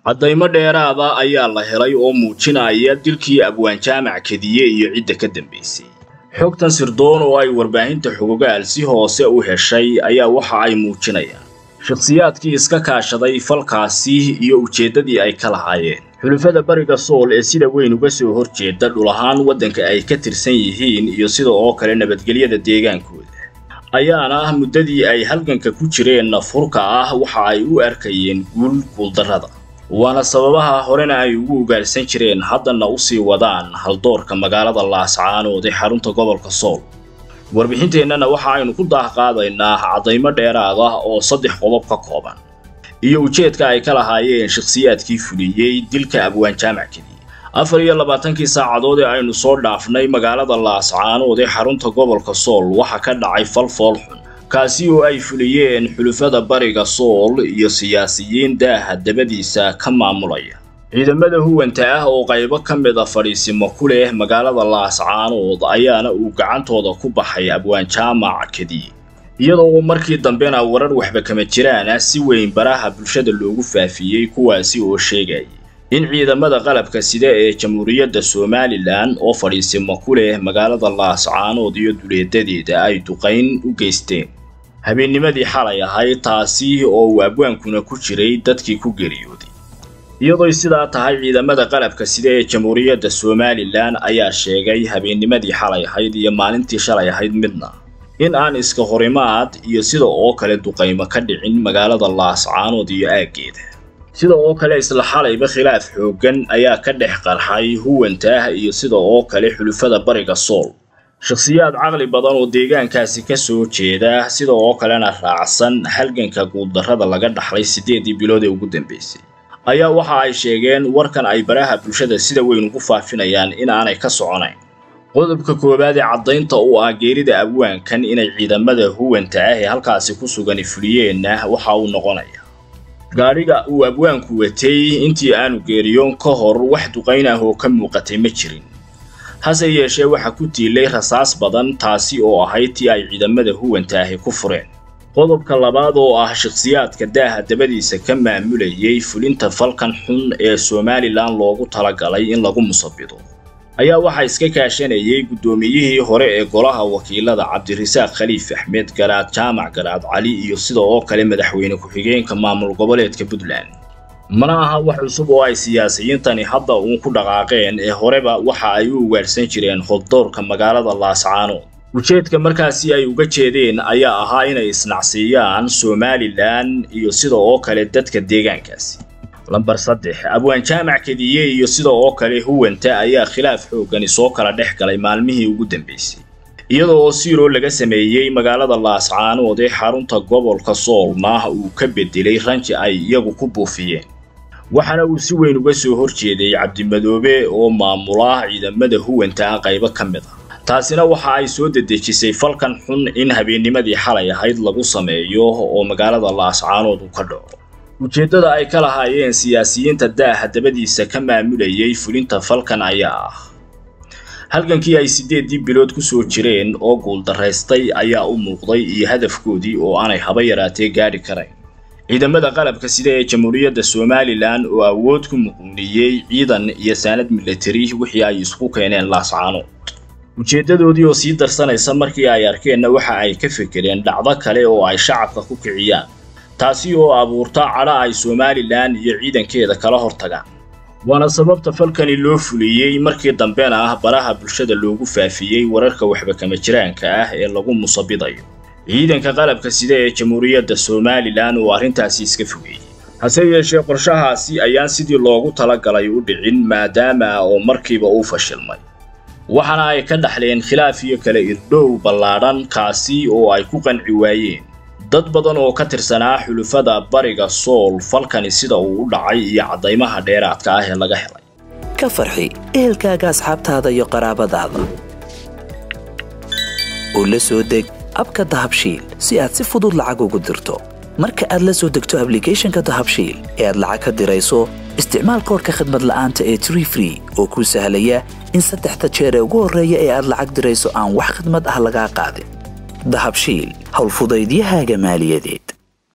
caddaymo dheeraada ayaa la helay oo muujinaya dilkii abwaan jaamac kediye iyo cidda ka dambaysay xogtan sirdoon oo ay warbaahinta xogogaal si hoose u heshay ayaa waxa ay muujinayaan shakhsiyaadkii iska kaashaday falkaasi iyo ujeeddadii ay ka lahaayeen xulufada bariga sool ee sida weyn uga soo horjeeda dhul ahaan waddanka ay ka tirsan yihiin iyo sida oo kale nabadgelyada deegaankooda ayaana ah muddadii ay halganka ku jireen nafurka ah waxa ay u arkayeen guul guuldarrada waana sababaha horena ay ugu ugaarsan jireen haddana u sii wadaan haldoorka magaalada laascaanood ee xarunta gobolka sool warbixinteennana waxa aynu ku daahqaadaynaa caddaymo dheeraad ah oo saddex qodob ka kooban iyo ujeedka ay ka lahaayeen shakhsiyaadkii fuliyey dilka abwaan jaamac kediye afar iyo labaatankii saacadood ee aynu soo dhaafnay magaalada laascaanood ee xarunta gobolka sool waxa ka dhacay fal fool xun kaasi oo ay fuliyeen xulufada bariga sool iyo siyaasiyiin daaha dabadiisa ka maamulaya ciidamada huwanta ah oo qaybo ka mid a fadhiisimo ku leh magaalada laascaanood ayaana uu gacantooda ku baxay abwaan jaamac kediye iyadoo markii dambena warar waxba kama jiraan ah si weyn baraha bulshada loogu faafiyey kuwaasi oo sheegayay in ciidamada qalabka sida ee jamhuuriyadda somalilan oo fadhiisimo ku leh magaalada laascaanood iyo duleedadeeda ay duqayn u geysteen habeennimadii xalay ahayd taasi oo uu abwaankuna ku jiray dadkii ku geeriyooday iyadooy sidaa tahay ciidamada qalabka sida ee jamhuuriyadda somalilan ayaa sheegay habeennimadii xalay ahayd iyo maalintii shalay ahayd midna in aan iska horimaad iyo sida oo kale duqaymo ka dhicin magaalada laascaanood iyo aaggeeda sida oo kale isla xalayba khilaaf xooggan ayaa ka dhex qarxay huwantaah iyo sida oo kale xulufada bariga sool shakhsiyaad caqli badan oo deegaankaasi ka soo jeeda sida oo kalena raacsan halganka guuldarrada laga dhaxlay siddeedii bilood ee ugu dambaysay ayaa waxa ay sheegeen warkan ay baraha bulshada sida weyn ugu faafinayaan in aanay ka soconayn qodobka koowaad ee caddaynta u ah geerida abwaankan inay ciidamada huwanta ah ee halkaasi ku sugani fuliyeenna waxa uu noqonaya gaadhiga uu abwaanku watay intii aanu geeriyoon ka hor wax duqayn ah oo ka muuqatay ma jirin hase yeeshee waxa ku tiilay rasaas badan taasi oo ahayd tii ay ciidamada huwanta ahi ku fureen qodobka labaad oo ah shakhsiyaadka daaha dabadiisa ka maamulayay fulinta falkan xun ee somalilan loogu talagalay in lagu musabido ayaa waxaa iska kaashanayay guddoomiyihii hore ee golaha wakiilada cabdirasaaq khaliif axmed garaad jaamac garaad cali iyo sida oo kale madaxweyne ku-xigeenka maamul goboleedka puntland mana aha wax cusub oo ay siyaasiyiintani hadda uun ku dhaqaaqeen ee horeba waxa ay u ugaadhsan jireen hoddoorka magaalada laascaanood ujeedka markaasi ay uga jeedeen ayaa ahaa inay isnacsiiyaan somalilan iyo sida oo kale dadka deegaankaasi lambar saddex abwaan jaamac kediye iyo sida oo kale huwanta ayaa khilaaf xooggani soo kala dhex galay maalmihii ugu dambaysay iyada oo siiroo laga sameeyey magaalada laascaanood ee xarunta gobolka soolna uu ka bedelay ranji ay iyagu ku buufiyeen waxaana uu si weyn uga soo horjeeday cabdimadoobe oo maamula ciidamada huwanta ah qaybo ka mid ah taasina waxa ay soo dedejisay falkan xun in habeennimadii xalay ahayd lagu sameeyo oo magaalada laascaanood uu ka dhaco ujeeddada ay ka lahaayeen siyaasiyiinta daaha dabadiisa ka maamulayay fulinta falkan ayaa ah halgankii ay siddeeddii bilood ku soo jireen oo guuldarraystay ayaa u muuqday iyo hadafkoodii oo aanay haba yaraatee gaadhi karayn ciidamada qalabka sida ee jamhuuriyadda somalilan oo awood ku muquuniyey ciidan iyo saanad milatari wixii ay isku keeneen laascaanood ujeeddadoodii oo sii darsanaysa markii ay arkeenna waxa ay ka fekereen dhacdo kale oo ay shacabka ku kiciyaan taasi oo abuurta cadha ay somalilan iyo ciidankeeda kala hortagaan waana sababta falkani loo fuliyey markii dambena ah baraha bulshada loogu faafiyey wararka waxba kama jiraanka ah ee lagu musabidayo ciidanka qalabka sida ee jamhuuriyadda somalilan oo arrintaasi iska fogeeyey hase yeeshee qorshahaasi ayaan sidii loogu talagalay u dhicin maadaama oo markiiba uu fashilmay waxaana ay ka dhaxleen khilaaf iyo kala irdhow ballaadhan kaasi oo ay ku qanci waayeen dad badan oo ka tirsanaa xulufada bariga sool falkani sida uu u dhacay iyo caddaymaha dheeraadka ah ee laga helay ka farxi ehelkaaga asxaabtaada iyo qaraabadaada oo la soo deg abka dahabshiil si aad si fudud lacag ugu dirto marka aad la soo degto ablicathonka dahabshiil ee aad lacag ka dirayso isticmaal koorka khadmad la'aanta ee tree free oo kuu sahlaya in saddexda jeer ee ugu horreeya ee aad lacag dirayso aan wax khadmad ah lagaa qaadin dahabshiil howlfudaydiyahaaga maaliyadeed